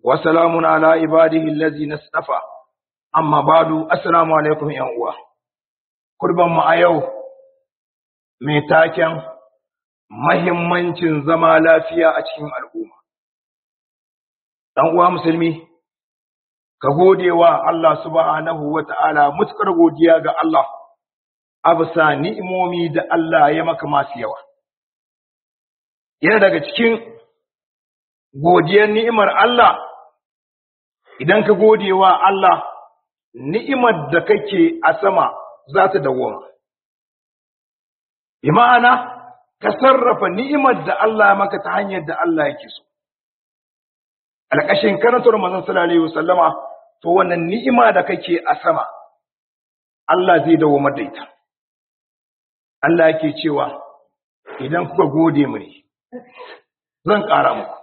وسلام على عباده الذين اصطفى أما بعد السلام عليكم يا uwa kurban mu a yau mai taken mahimmancin zama lafiya a cikin al'umma dan uwa musulmi ka gode wa Allah subhanahu wa ta'ala mutukar godiya ga Allah a bisa ni'imomi da Allah ya maka masu yawa yana daga cikin godiyar ni'imar Allah idan ka gode wa Allah ni'imar da kake a sama za ta dawoma bi ma'ana ka sarrafa ni'imar da Allah ya maka ta hanyar da Allah yake so alƙashin karantar manzon sallallahu alaihi wasallama to wannan ni'ima da kake a sama Allah zai dawoma da ita Allah yake cewa idan kuka gode mini zan ƙara muku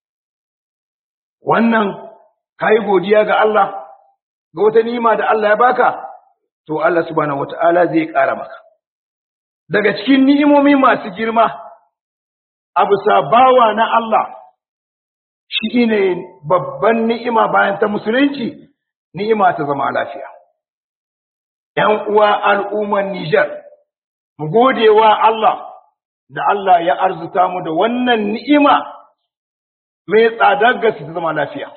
wannan kai godiya ga Allah ga wata ni'ima da Allah ya baka to Allah subhanahu wata'ala zai ƙara maka daga cikin ni'imomi masu girma abu sabawa na Allah shi ne babban ni'ima bayan ta musulunci ni'ima ta zama lafiya ‘yan uwa al'umman Nijar mu gode wa Allah da Allah ya arzuta mu da wannan ni'ima mai tsadar gaske ta zama lafiya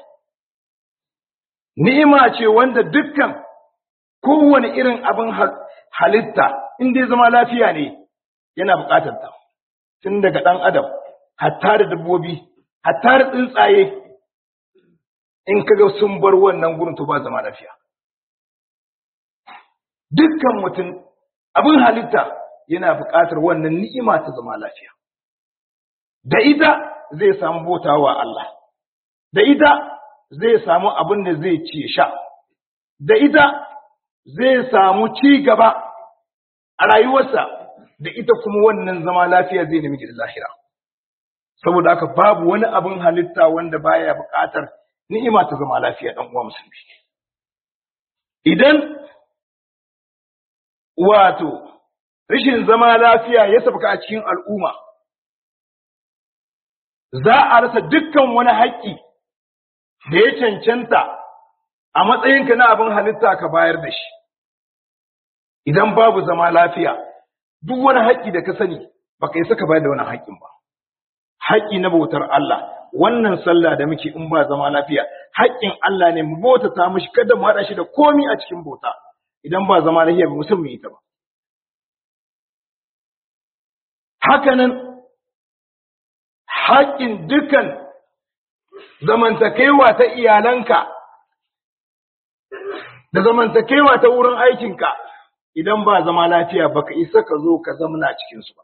ni'ima ce wanda dukkan kowane irin abin halitta in dai zama lafiya ne yana buƙatar ta tun daga ɗan adam hatta da dabbobi hatta da tsuntsaye in kaga sun bar wannan gurin to ba zama lafiya dukkan mutum abin halitta yana buƙatar wannan ni'ima ta zama lafiya da ita zai samu bautawa Allah da ita zai samu abin da zai ci sha da ita zai samu ci gaba a rayuwarsa da ita kuma wannan zama lafiya zai nemi da lahira saboda haka babu wani abin halitta wanda baya buƙatar ni'ima ta zama lafiya dan uwa musulmi idan wato rashin zama lafiya ya sabka a cikin al'umma za a rasa dukkan wani haƙƙi da ya cancanta a matsayinka na abin halitta ka bayar da shi idan babu zama lafiya duk wani haƙƙi da ka sani baka yi saka bayar da wani haƙƙin ba haƙƙi na bautar Allah wannan sallah da muke in ba zama lafiya haƙƙin Allah ne mu bautata mishi kada mu haɗa shi da komi a cikin bauta idan ba zama lafiya ba mutum mu yi ta ba hakanan haƙƙin dukan zamantakewa ta iyalanka da zamantakewa ta wurin aikinka idan ba zama lafiya baka isa ka zo ka zamana cikin su ba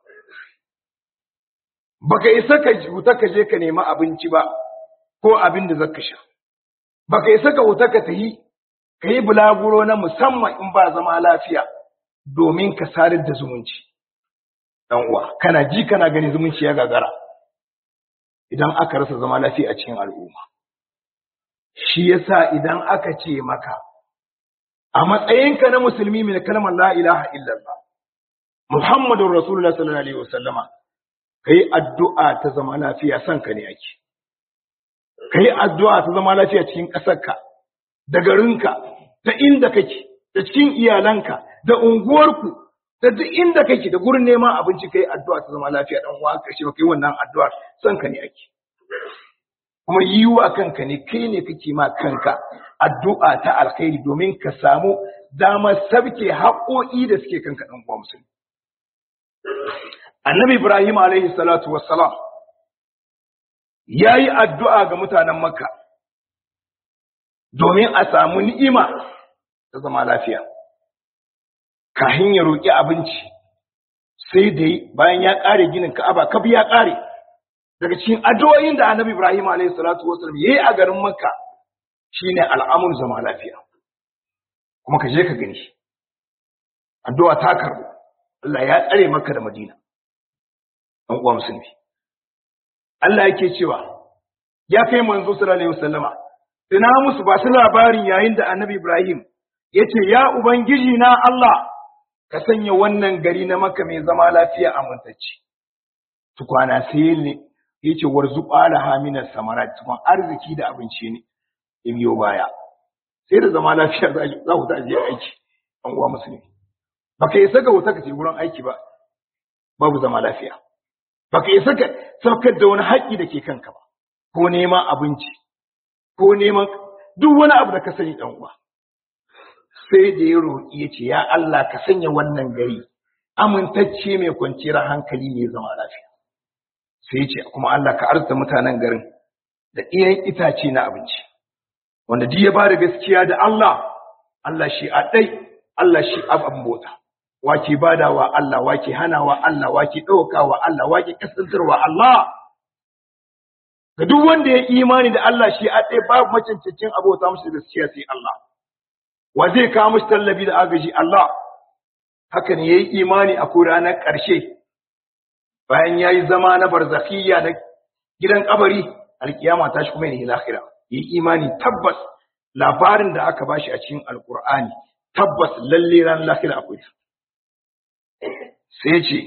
baka isa ka huta ka je ka nemi abinci ba ko abin da zaka sha baka isa ka huta ka tahi ka yi bulaguro na musamman in ba zama lafiya domin ka sadar da zumunci dan uwa kana ji kana gani zumunci ya gagara idan aka rasa zama lafiya a cikin al'umma shi yasa idan aka ce maka a matsayinka na musulmi mai kalmar la ilaha illallah muhammadun rasulullah sallallahu alaihi wasallama kai addu'a ta zama lafiya san ka ne ake kai addu'a ta zama lafiya cikin ƙasarka da garinka da inda kake da cikin iyalanka da unguwarku da duk inda kake da gurin neman abinci kai addu'a ta zama lafiya dan uwa karshe ba kai wannan addu'a san ka ne ake kuma yi wa kanka ne kai ne kake ma kanka addu'a ta alkhairi domin ka samu damar sabke haƙoƙi da suke kanka ɗan uwa musulmi. Annabi Ibrahim alaihi salatu wassalam ya yi addu'a ga mutanen Makka domin a samu ni'ima ta zama lafiya. Kahin ya roƙi abinci sai da bayan ya ƙare ginin Ka'aba, kabi ya ƙare. Daga cikin addu'o'in da Annabi Ibrahim alaihi salatu wassalam ya yi a garin Makka shine al'amur zama lafiya kuma ka je ka gani addu'a ta karbu Allah ya tsare maka da Madina ɗan uwa musulmi Allah yake cewa ya kai manzo sallallahu alaihi wasallama ina musu ba su labarin yayin da Annabi Ibrahim yace ya ubangiji na Allah ka sanya wannan gari na maka mai zama lafiya amintacce tukwana sai ne yace warzuqa la hamina samarat tukwan arziki da abinci ne ya biyo baya sai da zama lafiya za ku ta je aiki an uwa musulmi baka isa ga wuta ka ce wurin aiki ba babu zama lafiya baka isa ka saukar da wani haƙƙi da ke kanka ba ko neman abinci ko neman duk wani abu da ka sani dan uwa sai da ya roƙi ya ce ya Allah ka sanya wannan gari amintacce mai kwanciyar hankali mai zama lafiya sai ya ce kuma Allah ka arzuta mutanen garin da iyan itace na abinci wanda duk ya ba da gaskiya da Allah Allah shi a ɗai Allah shi abin bota wake badawa Allah wake hanawa Allah wake ɗaukawa Allah wake kasantarwa Allah ga duk wanda ya imani da Allah shi a ɗai babu macancacin abota mashi gaskiya sai Allah wa zai kawo mashi tallafi da agaji Allah haka ne ya yi imani a ko ranar ƙarshe bayan ya yi zama na barzakhiyya na gidan kabari alkiyama ta shi kuma ne lahira yi imani tabbas labarin da aka bashi a cikin alkur'ani tabbas lalle ran lahira akwai sai ce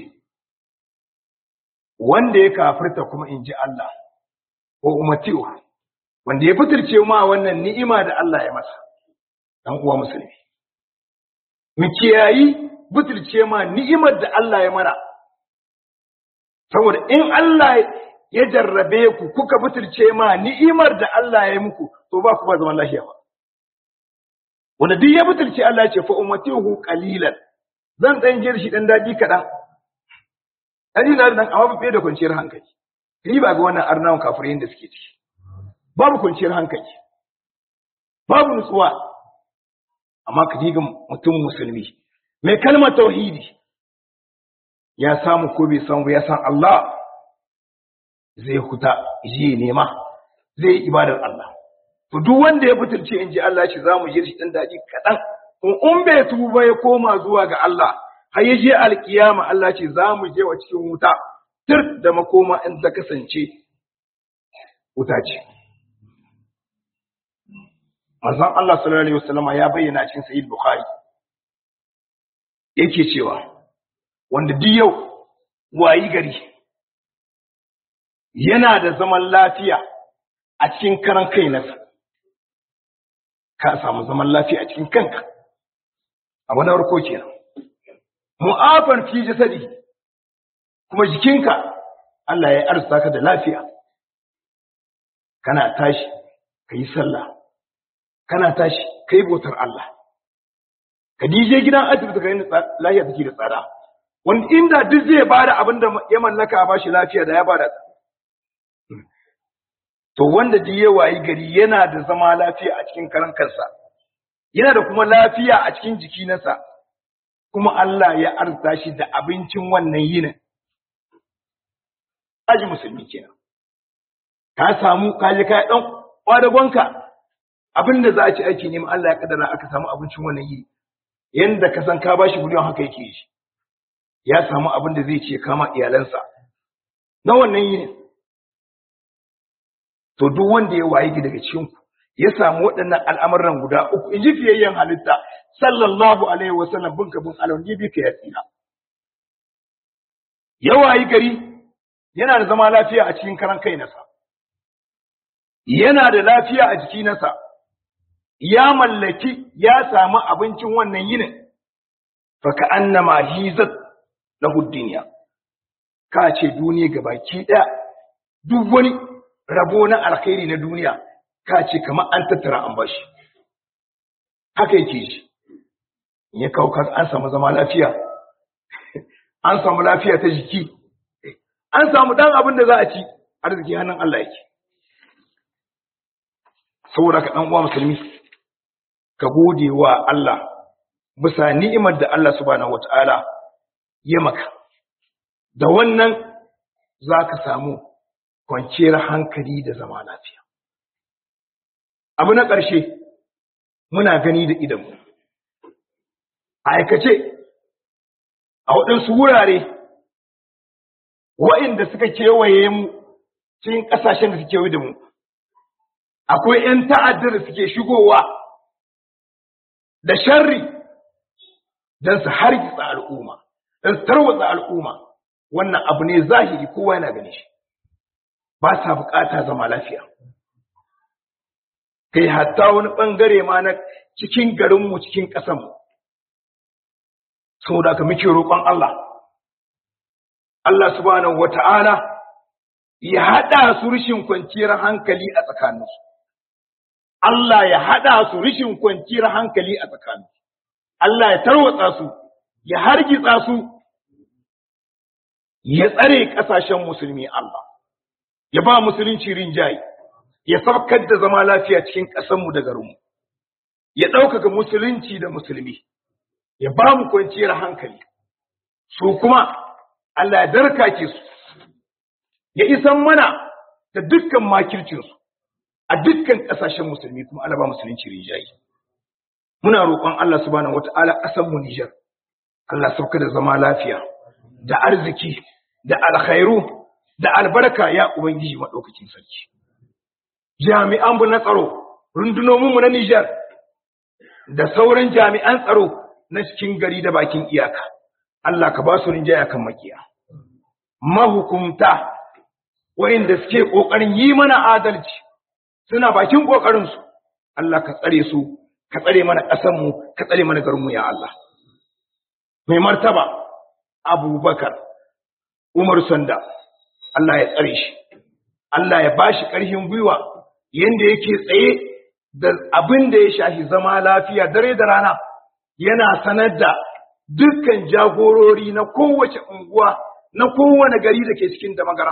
wanda ya kafirta kuma in ji Allah ko umatiyo wanda ya fitirce ma wannan ni'ima da Allah ya masa dan uwa musulmi mu kiyayi fitirce ma ni'imar da Allah ya mana saboda in Allah ya jarrabe ku kuka butulce ma ni'imar da Allah ya yi muku to ba ku ba zaman lafiya ba wanda duk ya butulce Allah ya ce fa ummatihu qalilan zan dan jir shi dan dadi kadan dadi na dan amma ba da kwanciyar hankali ni ba ga wannan arnawan kafirin da suke ciki babu kwanciyar hankali babu nutsuwa amma ka diga mutum musulmi mai kalmar tauhidi ya samu ko bai samu ya san Allah zai huta je nema zai yi ibadar Allah to duk wanda ya butulce in ji Allah shi zamu yi shi dan daji kadan in in bai tuba ya koma zuwa ga Allah har ya je alkiyama Allah ce zamu je wa cikin wuta tir da makoma in ta kasance wuta ce manzon Allah sallallahu alaihi wasallam ya bayyana cikin sahih bukhari yake cewa wanda duk yau wayi gari yana da zaman lafiya a cikin karan kai nasa ka samu zaman lafiya a cikin kanka abu na farko kenan mu'afan fi jasadi kuma jikinka Allah ya arzuta ka da lafiya kana tashi ka yi sallah kana tashi ka yi bautar Allah ka dije gidan asibiti ka yi lafiya take da tsada wanda inda duk zai bada abin da ya mallaka a bashi lafiya da ya bada to wanda duk ya wayi gari yana da zama lafiya a cikin karan kansa yana da kuma lafiya a cikin jiki nasa kuma Allah ya arzuta shi da abincin wannan yinin aji musulmi kenan ka samu ka je ka dan kwadagonka abinda za a ci aiki ne Allah ya kaddara aka samu abincin wannan yini yanda ka san ka bashi miliyan haka yake yi ya samu abin da zai ce kama iyalansa na wannan yini to duk wanda ya waye ki daga cikin ku ya samu waɗannan al'amuran guda uku in ji fiyayyen halitta sallallahu alaihi wa sallam bin ka bin alawun bi ka ya tsira ya wayi gari yana da zama lafiya a cikin karan kai nasa yana da lafiya a jiki nasa ya mallaki ya samu abincin wannan yinin fa ka annama hizat lahu dunya ka ce duniya gabaki ɗaya duk wani rabo na alkhairi na duniya ka ce kamar an tattara an bashi haka yake shi ya kaukar an samu zama lafiya an samu lafiya ta jiki an samu dan abin da za a ci arziki hannun Allah yake saboda ka dan uwa musulmi ka gode wa Allah bisa ni'imar da Allah subhanahu wataala ya maka da wannan za ka samu kwanciyar hankali da zama lafiya abu na ƙarshe muna gani da idanmu a aikace a waɗansu wurare wa'inda suka kewaye mu cikin ƙasashen da suke kewaye da mu akwai 'yan ta'addar da suke shigowa da sharri don su hargitsa al'umma don su tarwatsa al'umma wannan abu ne zahiri kowa yana gani shi ba sa bukata zama lafiya kai hatta wani ɓangare ma na cikin garinmu cikin ƙasanmu saboda ka muke roƙon Allah Allah subhanahu wata'ala ya haɗa su rishin kwanciyar hankali a tsakaninsu Allah ya haɗa su rishin kwanciyar hankali a tsakaninsu Allah ya tarwatsa su ya hargitsa su ya tsare ƙasashen musulmi Allah ya ba musulunci rinjaye ya sabkar da zama lafiya cikin ƙasanmu da garinmu ya ɗaukaka musulunci da musulmi ya ba mu kwanciyar hankali su kuma Allah ya darkake su ya isan mana da dukkan makircinsu a dukkan ƙasashen musulmi kuma Allah ba musulunci rinjaye muna roƙon Allah subhanahu wata'ala ƙasanmu Nijar Allah sauka da zama lafiya da arziki da alkhairu da albarka ya ubangiji maɗaukakin sarki jami'an mu na tsaro rundunomin mu na Nijar da sauran jami'an tsaro na cikin gari da bakin iyaka Allah ka ba su rinjaya kan makiya mahukumta wayanda suke kokarin yi mana adalci suna bakin kokarin su Allah ka tsare su ka tsare mana ƙasar mu ka tsare mana garin mu ya Allah mai martaba Abubakar Umar Sanda Allah ya tsare shi Allah ya bashi ƙarfin gwiwa yanda yake tsaye da abin da ya shafi zama lafiya dare da rana yana sanar da dukkan jagorori na kowace unguwa na kowane gari da ke cikin da magara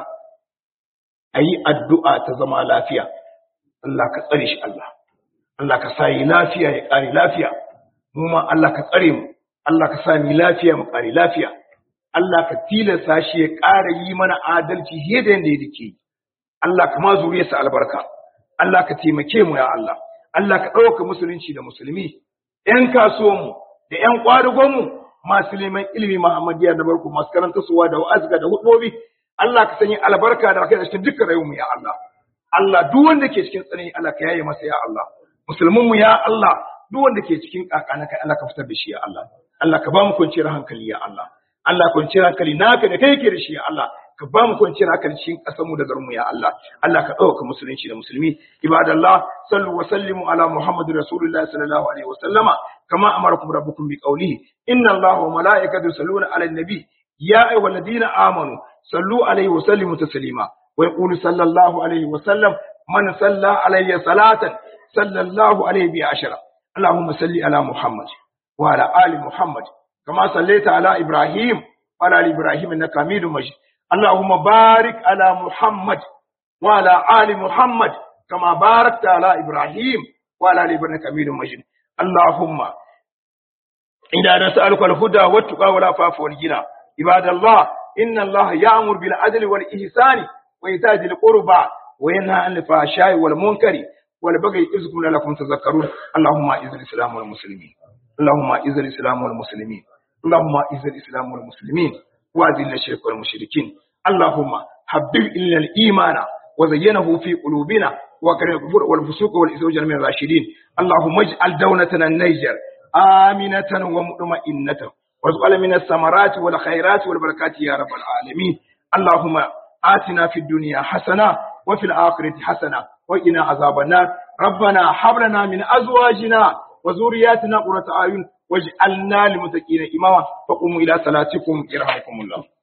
a yi addu'a ta zama lafiya Allah ka tsare shi Allah Allah ka sa yi lafiya ya ƙare lafiya mu ma Allah ka tsare mu Allah ka sa mu lafiya mu ƙare lafiya Allah ka tilasta shi ya ƙara yi mana adalci fiye da yadda yake Allah ka ma zuriyarsa albarka Allah ka taimake mu ya Allah Allah ka ɗauka musulunci da musulmi ‘yan kasuwanmu da ‘yan ƙwadugonmu masu neman ilimi Muhammadiyya da barku masu karanta suwa da wa'azga da hudobi Allah ka sanya albarka da kai cikin dukkan rayuwarmu ya Allah Allah duk wanda ke cikin tsanani Allah ka yaye masa ya Allah musulmanmu ya Allah duk wanda ke cikin kakana kai Allah ka fitar da shi ya Allah Allah ka ba mu kwanciyar hankali ya Allah Allah kwanciyar hankali naka da kai yake da shi ya Allah ka ba mu kwanciyar hankali cikin ƙasarmu da garinmu ya Allah Allah ka ɗauka musulunci da musulmi ibadallah sallu wa sallimu ala muhammadu rasulullah sallallahu alaihi wa sallama kama amarakum rabbukum bi qawlihi inna allaha wa malaikatahu yusalluna ala nabi ya ayyuhalladhina amanu sallu alaihi wa sallimu taslima wa yaqulu sallallahu alaihi wa sallam man salla alayya salatan sallallahu alaihi bi ashara اللهم صل على محمد وعلى آل محمد كما صليت على إبراهيم وعلى آل إبراهيم إنك حميد مجيد اللهم بارك على محمد وعلى آل محمد كما باركت على إبراهيم وعلى آل إبراهيم حميد مجيد اللهم إنا نسألك الهدى والتقى والعفاف والغنى عباد الله إن الله يأمر بالعدل والإحسان وإيتاء ذي القربى وينهى عن الفحشاء والمنكر والبغي يعظكم لعلكم تذكرون اللهم أعز الإسلام والمسلمين اللهم أعز الإسلام والمسلمين اللهم أعز الإسلام والمسلمين وأذل الشرك والمشركين اللهم حبب إلينا الإيمان وزينه في قلوبنا وكره الكفر والفسوق والإسوء من الراشدين اللهم اجعل دولتنا النيجر آمنة ومطمئنة وارزقنا من الثمرات والخيرات والبركات يا رب العالمين اللهم آتنا في الدنيا حسنة وفي الآخرة حسنة وقنا عذاب النار ربنا هب لنا من أزواجنا وذرياتنا قرة أعين واجعلنا للمتقين إماما فقوموا إلى صلاتكم يرحمكم الله